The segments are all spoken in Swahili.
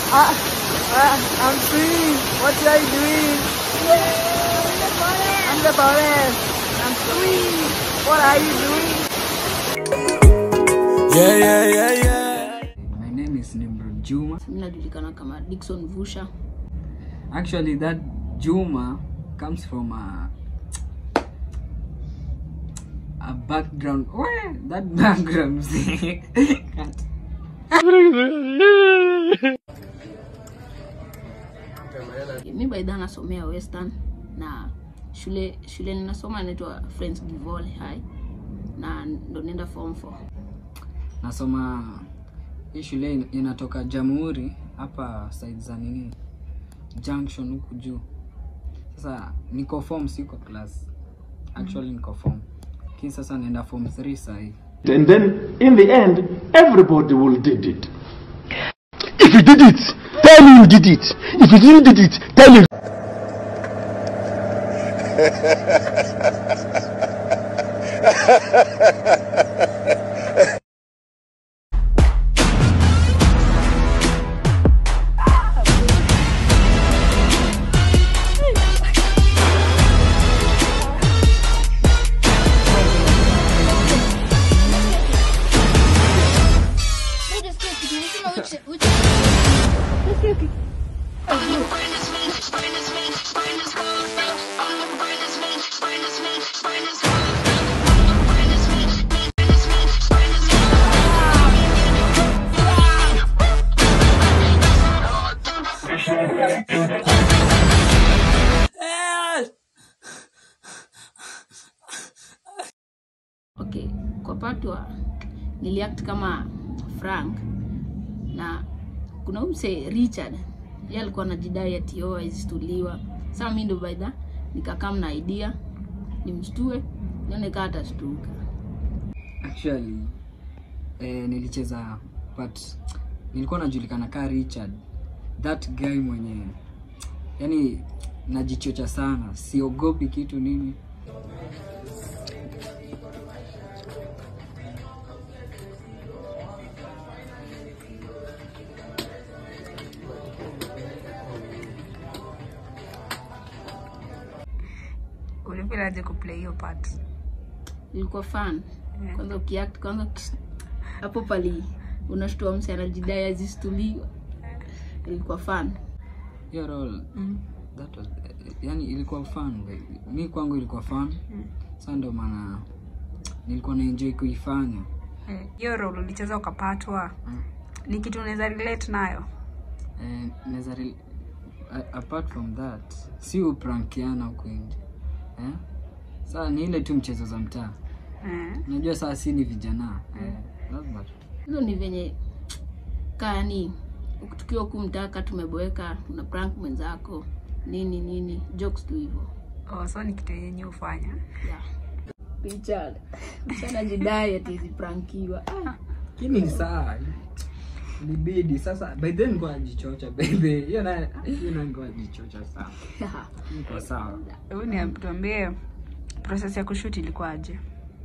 Ah, ah, I'm free. What are you doing? I'm the forest. I'm free. What are you doing? Yeah, yeah, yeah, yeah. My name is Nimrod Juma. Mimi najulikana kama Dickson Vusha. Actually, that Juma comes from a a background. Where that background? Cut. Mi baidha nasomea Western na shule shule ninasoma inaitwa Friends Givole High na ndo nenda form 4. Nasoma hii shule in- inatoka Jamhuri hapa side za nini junction huku juu. Sasa niko form, siko class. Actually niko form, lakini sasa naenda form 3 sahii. And then, in the end, everybody will did it. If you did it, tell me you did it. If you didn't did it, tell me. Okay, kwa part wa niliact kama Frank na kuna huyu mse Richard yeye alikuwa anajidai ati oh aistuliwa. Sasa mimi ndo baidha nikakaa na idea nimshtue nione kama atashtuka. Actually eh, nilicheza but nilikuwa najulikana ka Richard, that guy mwenye yani najichocha sana, siogopi kitu nini. ulipilaje kuplay hiyo part Ilikuwa fun. Kwanza ukiact kwanza hapo pali unashtua mse anajidai azistuliwa. Ilikuwa fun. Hiyo role that was yani ilikuwa fun baby. Mi kwangu ilikuwa fun sasa, ndio maana nilikuwa na enjoy kuifanya. Eh, hiyo role ulicheza ukapatwa ni kitu unaweza relate nayo Eh, naweza re- a- apart from that si uprankiana huku nje eh? Saa ni ile tu mchezo za mtaa, eh. unajua saa si ni vijana eh, lazima tu. hizo ni venye kani tukiwa huku mtaka tumeboeka una prank mwenzako nini nini jokes tu hivyo oh, so ni kitu yenye hufanya yeah. Richard sana jidai ati ziprankiwa ah. Lakini ni saa libidi sasa, by then nilikuwa najichocha baby, hiyo na hiyo na nilikuwa najichocha sana, niko sawa. hebu ni tuambie process ya kushoot ilikuwaje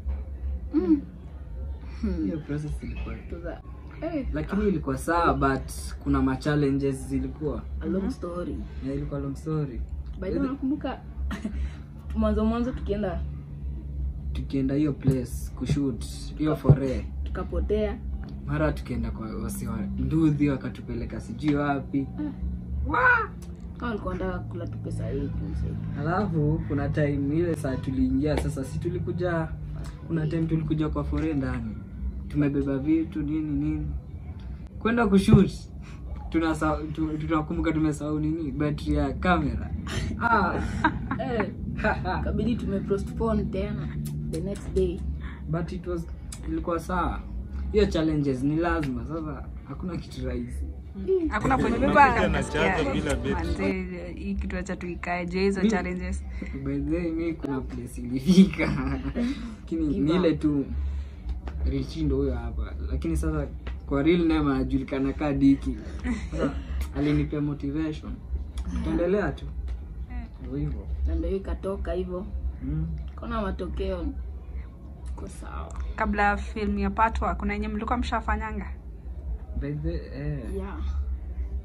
Hiyo process ilikuwa Tuza- eh, lakini ilikuwa sawa, but kuna ma challenges zilikuwa a long story na ilikuwa long story. by the way nakumbuka mwanzo mwanzo tukienda Tukienda hiyo place kushoot hiyo fore tukapotea mara tukienda kwa wasi wa nduthi wakatupeleka sijui wapi kama walikuwa wanataka kula tu pesa yetu mse. alafu kuna time ile saa tuliingia sasa si tulikuja kuna time tulikuja kwa fore ndani tumebeba vitu nini nini kwenda kushut tunasa- tu- tunakumbuka tumesahau nini battery ya kamera ah, eh, kabidi tumepostpone tena the next day but it was ilikuwa sawa hiyo challenges ni lazima sasa hakuna kitu rahisi hakuna kwenye manze hii kitu acha tuikae je hizo Mi- challenges by the way mi kuna place ilifika lakini ni ile tu richindo huyo hapa lakini sasa kwa real name anajulikana kaa diki sasa alinipea motivation tuendelea tu Ndio hivyo na ndio hiyo ikatoka hivyo mm. kona matokeo ko sawa kabla film ya patwa kuna yenye mlikuwa mshafanyanga by the eh, yeah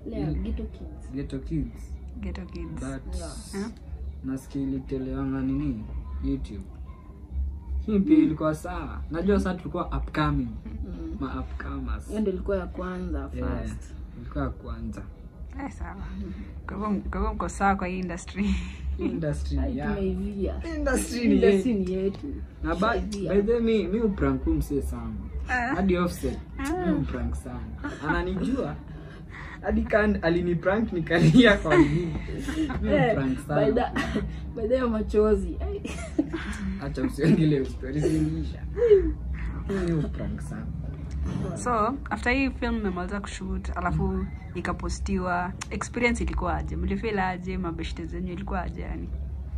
Ile ya Ghetto Kids. Ghetto Kids Ghetto Kids. but Eh? nasikia ilitelewanga nini youtube hii pia ilikuwa sawa najua saa tulikuwa upcoming Mm. ma upcomers Hiyo ndio ilikuwa ya kwanza Yeah, first. ilikuwa ya kwanza Eh, sawa. Kwa hivyo kwa hivyo mko sawa kwa hii industry. industry Ai, ya tumeivia. industry ni Industry yetu. ni yetu. na ba- Tushaivia. by the way, mi mi uprank mse sana hadi offset mi uprank sana ananijua hadi kan aliniprank nikalia kwa nini mi Eh, uprank by sana the- by the way, machozi Ai. acha usiongele story ziliisha mi uprank sana So, after hii film mmemaliza kushoot, alafu ikapostiwa, experience ilikuwa aje? Mlifeel aje? Mabeshte zenyu ilikuwa aje yani?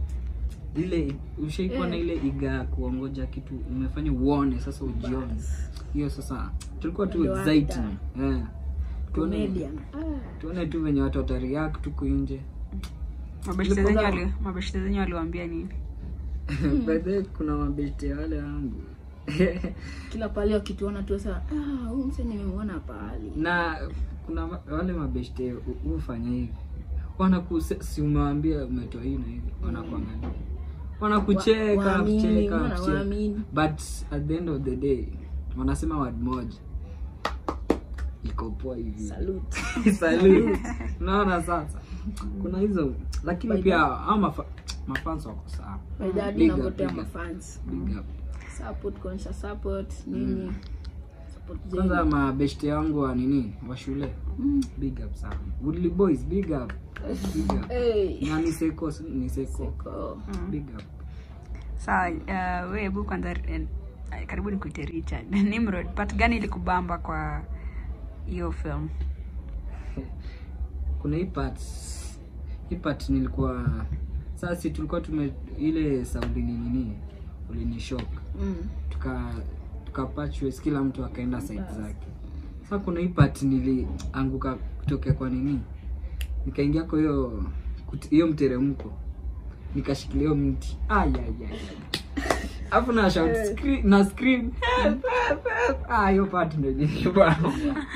ile ushaikuwa na ile iga ya kuongoja kitu umefanya uone sasa ujione hiyo sasa tulikuwa tu Ndio exciting actor. eh tuone Comedian. Ah. tuone tu venye watu watareact tuko nje Mabeshte Ilikuwa zenyu sawa. wali mabeshte zenyu waliwaambia nini? by the way, kuna mabeste wale wangu kila pale wakituona tu sasa ah, huyu mse nimemwona pahali na kuna ma- wale mabeshte hu- hufanya hivi wanaku si umewambia umetoa hii na hivi wanakuangalia wanakucheka Wa- waamini, wanakucheka wana wanakucheka. waamini. but at the end of the day wanasema word moja iko poa hivi salute Salute. unaona sasa kuna hizo lakini By pia hao mafa, mafans wako sawa by the hadi Big up, nagotea big up. mafans big up support conscious support nini support kwanza zenu mabeshte wangu wa nini wa shule Mm. big up sana Woodley boys big up big up hey. na ni seko ni seko Ko. big up Sawa, uh, we hebu kwanza eh, karibu nikuite Richard. Nimrod, part gani ilikubamba kwa hiyo film? kuna hii part hii part nilikuwa sasa si tulikuwa tume ile saundi ni nini ulinishock Mm. tuka tuka patchwork kila mtu akaenda side zake sasa kuna hii part nilianguka kutokea kwa nini nikaingia kwa hiyo kut- hiyo mteremko nikashikilia hiyo mti ayayay alafu na shout scream, na scream help help help ah hiyo part ndio nilibana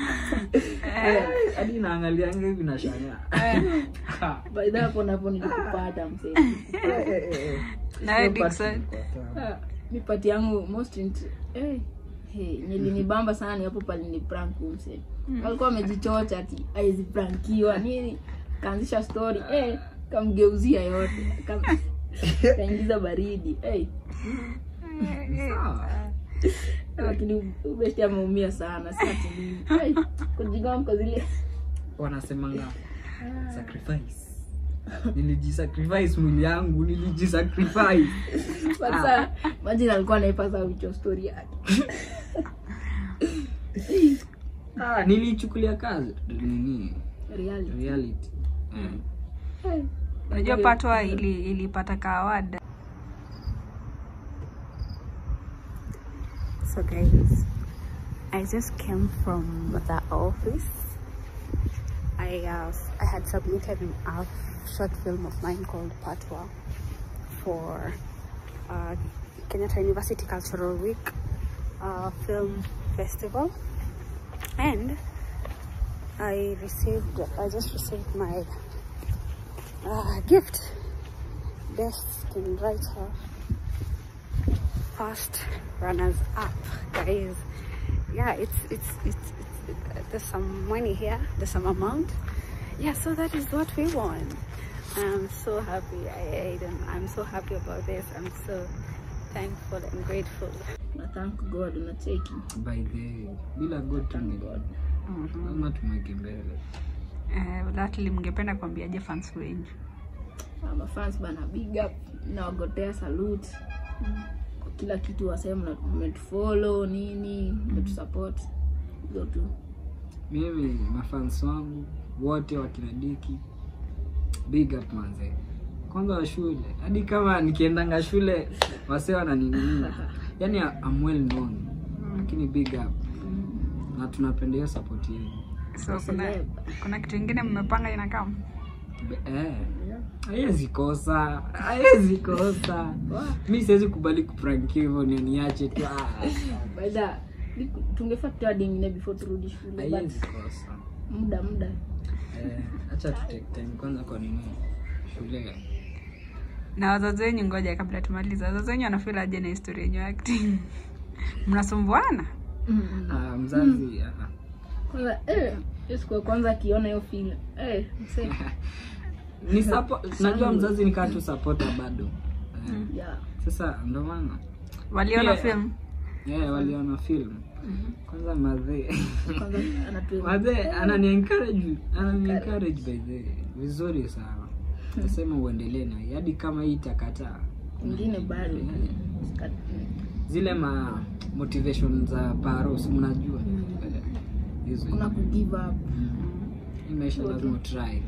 hadi naangalianga hivi na shangaa by the hapo napo nilikupata msee Na wewe Dickson? Ah, mi pati yangu most int- eh, hey, nilinibamba sana ni hapo palini prank umse alikuwa amejichocha ati aiziprankiwa nini kaanzisha story eh, kamgeuzia yote Kam- kaingiza baridi eh, sawa lakini ubesti ameumia sana si ati nini. Eh, kujigamka zile wanasemanga sacrifice nilijisacrifice mwili yangu nilijisacrifice sasa majina alikuwa naipasa wicho story yake ah, nilichukulia kazi nini reality reality eh. Eh, Unajua patwa ili ilipata ka award. So guys, I just came from the office. I uh, I had submitted a short film of mine called Patwa for uh, Kenyatta University Cultural Week uh, Film Festival, and I received I just received my uh, gift, best screenwriter first runners up guys yeah it's it's it's, it's it, there's some money here there's some amount yeah so that is what we won i'm so happy i, I don't, i'm so happy about this i'm so thankful and grateful na thank god unacheki by the bila god tunge lazima tumweke mbele Eh, lastly mngependa kuambiaje fans wenyu? Ah, mafans bana big up nawagotea salute kwa kila kitu wasema mmetufollow nini mmetusupport hizo tu mimi mafans wangu wote wakinadiki big up manze kwanza wa shule hadi kama nikiendanga shule wase wananini yani I'm well known lakini big up na tunapenda hiyo support yenu So kuna Celeb. kuna kitu ingine mmepanga inakaa? Be- eh, haiwezi kosa haiwezi kosa mi siwezi kubali kuprankiwa hivyo ni niache tu ah, baidha tungefaa tutoa dingine before turudi shule but haiwezi kosa muda muda Eh, acha tu take time kwanza kwa nini shule na wazazi wenyu ngoja kabla tumaliza wazazi wenyu wanafeel aje na historia yenyu ya acting mnasumbuana ah, mzazi ah, kwanza eh, hiyo siku ya kwanza akiona hiyo film eh, msee, ni support najua mzazi nikaa tu supporter bado Eh, yeah. sasa ndo maana waliona Yeah. film yeah, waliona film kwanza madhe kwanza anatu madhe anani encourage anani encourage by the vizuri sana nasema uendelee na hii, hadi kama hii itakataa ingine bado Yeah. zile ma motivation za paros mnajua Eh, hizo kuna ku give up hii maisha lazima utry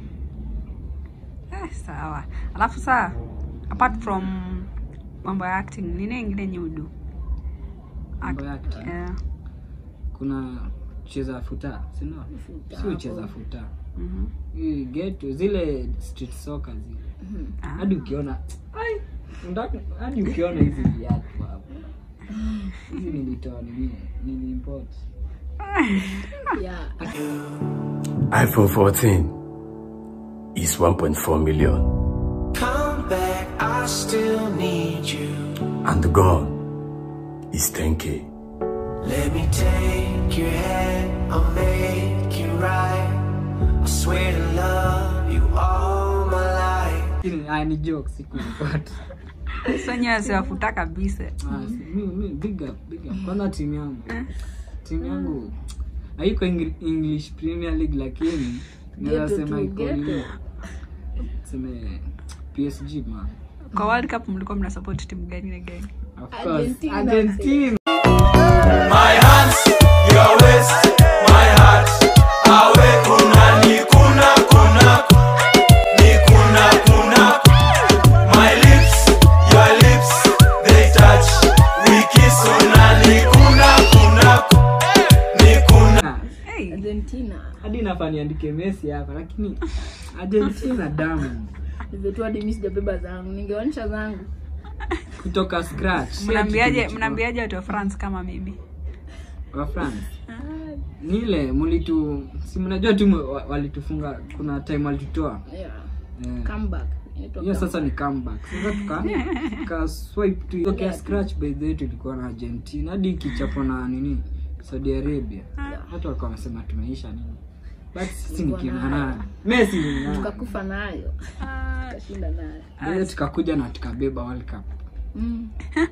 eh, sawa alafu saa apart from mambo ya acting nini ingine nyudu mambo yake eh, kuna cheza futa sindio Futa si hapo. ucheza futa mhm. Hii geto zile street soccer zile Ah. hadi ukiona ai, unataka- hadi ukiona hizi viatu hapo hizi nilitoa nini niliimport yeah iPhone 14 is 1.4 million. Come back, I still need you. And the gun is 10k. Let me take your hand, I'll make you right. I swear to love you all my life. Lakini, ah, ni joke sikuipata so nyewe siwafuta kabisa Ah, si- mi- mi- big up, big up. kwanza timu yangu timu yangu haiko Engl- english premier league lakini naweza Ghetto sema tu, iko ghetto. nini seme psg man kwa world cup mlikuwa mna support timu gani na gani of course Argentina. argentina My hands, your waist, my heart. Awe kuna ni kuna kuna ni kuna kuna. My lips, your lips, they touch. We kiss una ni kuna kuna ni kuna. hey. argentina hadi nafaa niandike messi hapa lakini argentina damu nivetu hadi mi sijabeba zangu ningeonyesha zangu kutoka scratch mnaambiaje mnaambiaje watu wa france kama mimi wa france ni ile mlitu si mnajua tu mu- wa- walitufunga kuna time walitutoa yeah. Eh, comeback Inaitwa hiyo sasa comeback. ni comeback sasa tuka tuka swipe tu tokea scratch by the way tulikuwa na argentina hadi ikichapwa na nini saudi arabia watu walikuwa wamesema tumeisha nini but sisi ni Tulikuwa kina nayo. nani messi ni nani tukakufa nayo tukashinda nayo Ndio tukakuja na tukabeba world cup mm.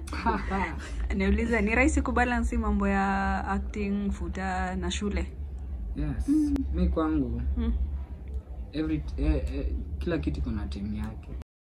niulize ni rahisi kubalansi mambo ya acting futa na shule yes mi kwangu Mm. every eh, eh, kila kitu kuna timu yake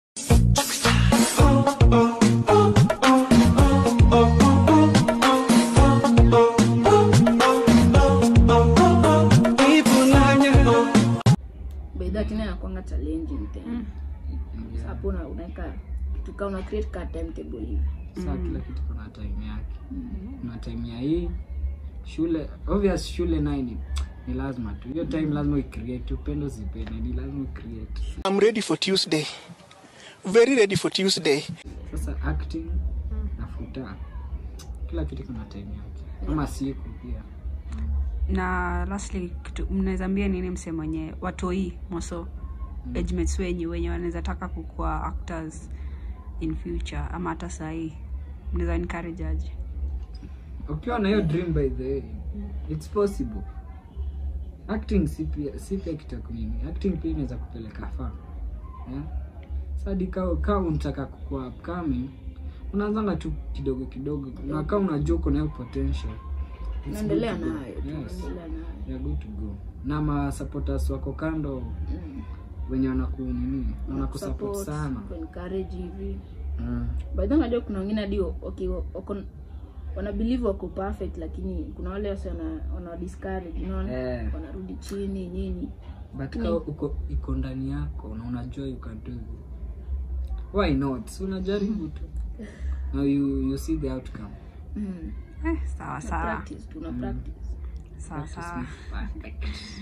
bedha tena yakwanga challenging tena Sasa hapo una- unaweka tuka una create ka timetable hivi saa kila kitu kuna time yake kuna time ya hii shule obvious shule naye ni, ni lazima tu hiyo time lazima uicreate upendo zipende ni lazima ucreate I'm ready for Tuesday. Very ready for Tuesday. sasa acting na futa kila kitu kuna time yake ama siku pia na lastly kitu mnaweza ambia nini mse mwenye watoi moso age mates wenyu wenye wanaweza taka kukuwa actors in future ama hata sahii mnaweza encourage aje ukiwa na hiyo dream by the way it's possible acting si pia si pia kitaku nini acting pia inaweza kupeleka far yeah? sadi kaa kaa unataka kukua upcoming unaanzanga tu kidogo kidogo na kaa unajua uko na hiyo potential it's naendelea good to go. nayo yes tunaendelea nayo you're good to go na ma supporters wako kando Mm. wenye wanaku nini wanakusupport Support, sana kuencourage hivi mm. by the way unajua kuna wengine hadi okay, wako wana believe wako perfect lakini kuna wale wase wana, wana discourage unaona Eh. wanarudi chini nini but ka uko iko ndani yako na unajua you can do it why not so unajaribu tu now you, you see the outcome mm. eh, sawa Na sawa practice tuna practice sawa Practice sawa makes perfect.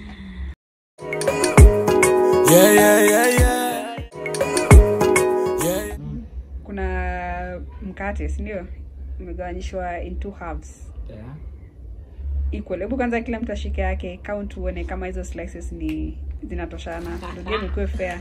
Yeah, yeah, yeah, yeah. Yeah. kuna mkate sindio umegawanyishwa in two halves Yeah. equal hebu kwanza kila mtu ashike yake count uone kama hizo slices ni zinatoshana ndio game ikuwe fair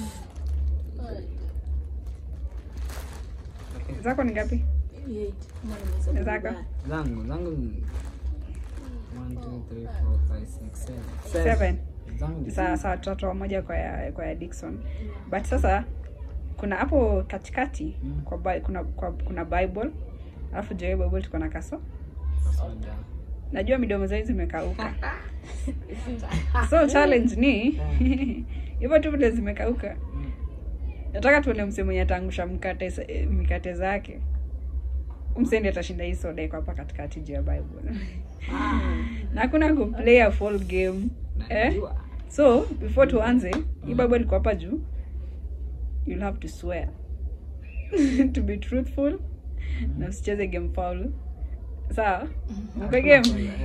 zako ni ngapi zako zangu zangu ni one, two, three, four, five, six, seven. seven Zangu ni sawa sawa tutatoa moja kwa ya, kwa ya Dickson but sasa kuna hapo katikati Mm. kwa, Bi- kuna, kwa, kuna bible alafu juu ya hiyo bible tuko na kaso soda. najua midomo zao zimekauka so challenge ni hivyo tu vile zimekauka nataka tuone mse mwenye ataangusha mkate sa- eh, mikate zake msendi atashinda hii soda iko hapa katikati juu ya bible na hakuna kuplay a full game eh? Najua. so before tuanze hii bible iko hapa juu you'll have to swear to be truthful na usicheze game foul sawa mpe game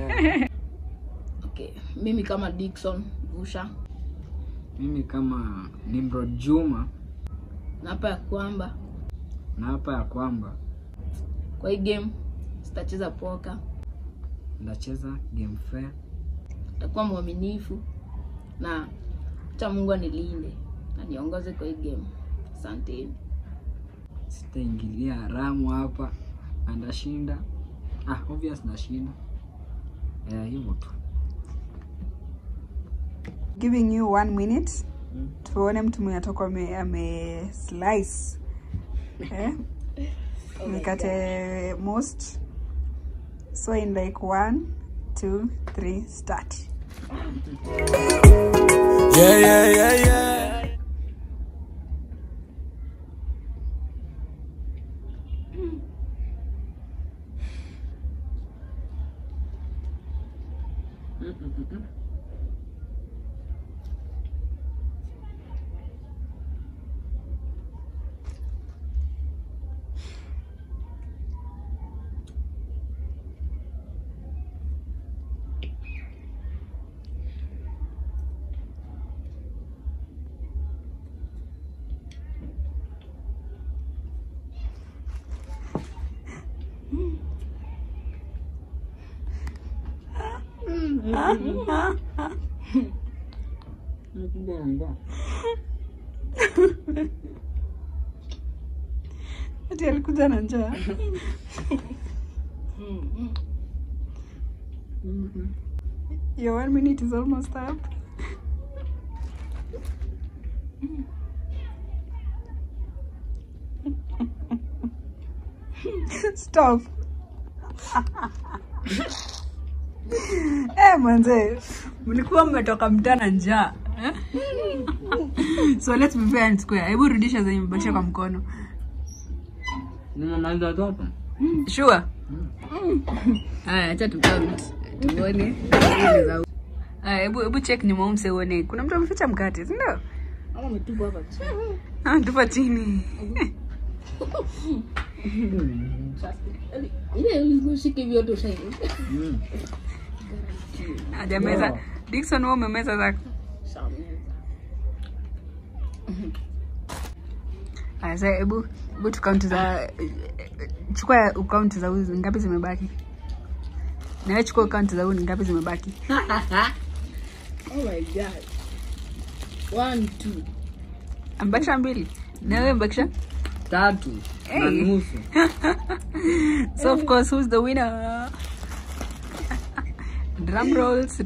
okay mimi kama dikson busha mimi kama nimrod juma naapa ya kwamba na hapa ya kwamba kwa hii game sitacheza poka ndacheza game fair takuwa mwaminifu na cha mungu anilinde na niongoze kwa hii game asanteni sitaingilia haramu hapa na ndashinda ah, obvious ndashinda yeah, hivyo tu giving you one minute Mm. tuone mtu mwenye atakuwa ame, ame slice eh? mikate most so in like one two three start Yeah, yeah, yeah, yeah. ati alikuja na njaa your one minute is almost up stop Eh, manze mlikuwa mmetoka mtana njaa eh? so let's be fair and square hebu rudisha zenye mbakisha kwa mkono nimemaliza zote sure haya acha tukaunt tuone haya hebu hebu check nyuma umse uone kuna mtu ameficha mkate si ndio ama umetupa hapa chini ah tupa chini ile ushike vyote ushai Mm. hajameza Wow. Dickson wewe umemeza zako haya sasa hebu hebu tukaunti za chukua akaunti za huyu ngapi zimebaki na wewe chukua akaunti za huyu ngapi zimebaki oh my god one two ambakisha mbili na wewe mbakisha tatu na Hey. nusu So of course, who's the winner? Drum rolls.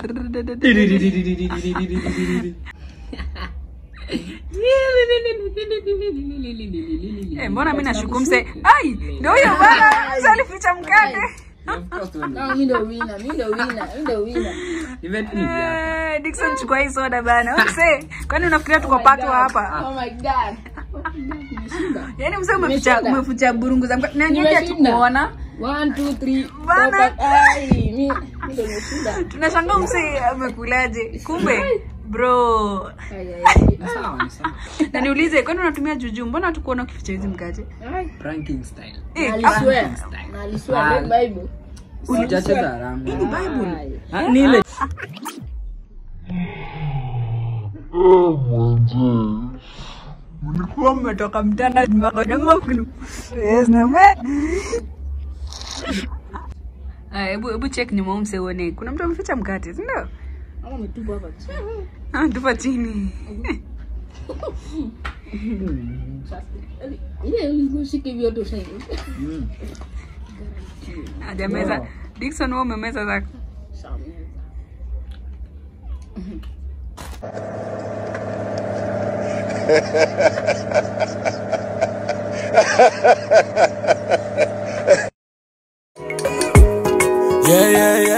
Eh, mbona mi nashuku mse ai ndio huyo bana mse alificha mkate Of course, wewe kama mi ndo wina mi ndo wina mi ndo wina ni vitu ni vyako. Eh, Dickson chukua hii soda bana mse kwani unafikiria tuko pato hapa oh my god nimeshinda yaani mse umeficha Nimeshinda. umeficha burungu za mkate na nyinyi Nimeshinda. hatukuona one two three Bana. four, five. ai mi mi ndo nimeshinda tunashangaa mse amekulaje kumbe bro Ai, ai, ai. Ni sawa, ni sawa. na niulize kwani unatumia juju mbona hatukuona ukificha hizi mkate Ai. Pranking style. Eh, Na aliswear. Na aliswear, read Bible. Sijacheza haramu. Ai. Ah, ni ile mlikuwa mmetoka mtanda makodamokulu yes, name. Aya, hebu hebu check nyuma umse uone kuna mtu ameficha mkate si ndio Ama umetupa hapa chini. Ah, tupa chini ile ushike vyote ushai ajameza dikson wewe umemeza zako Yeah, yeah,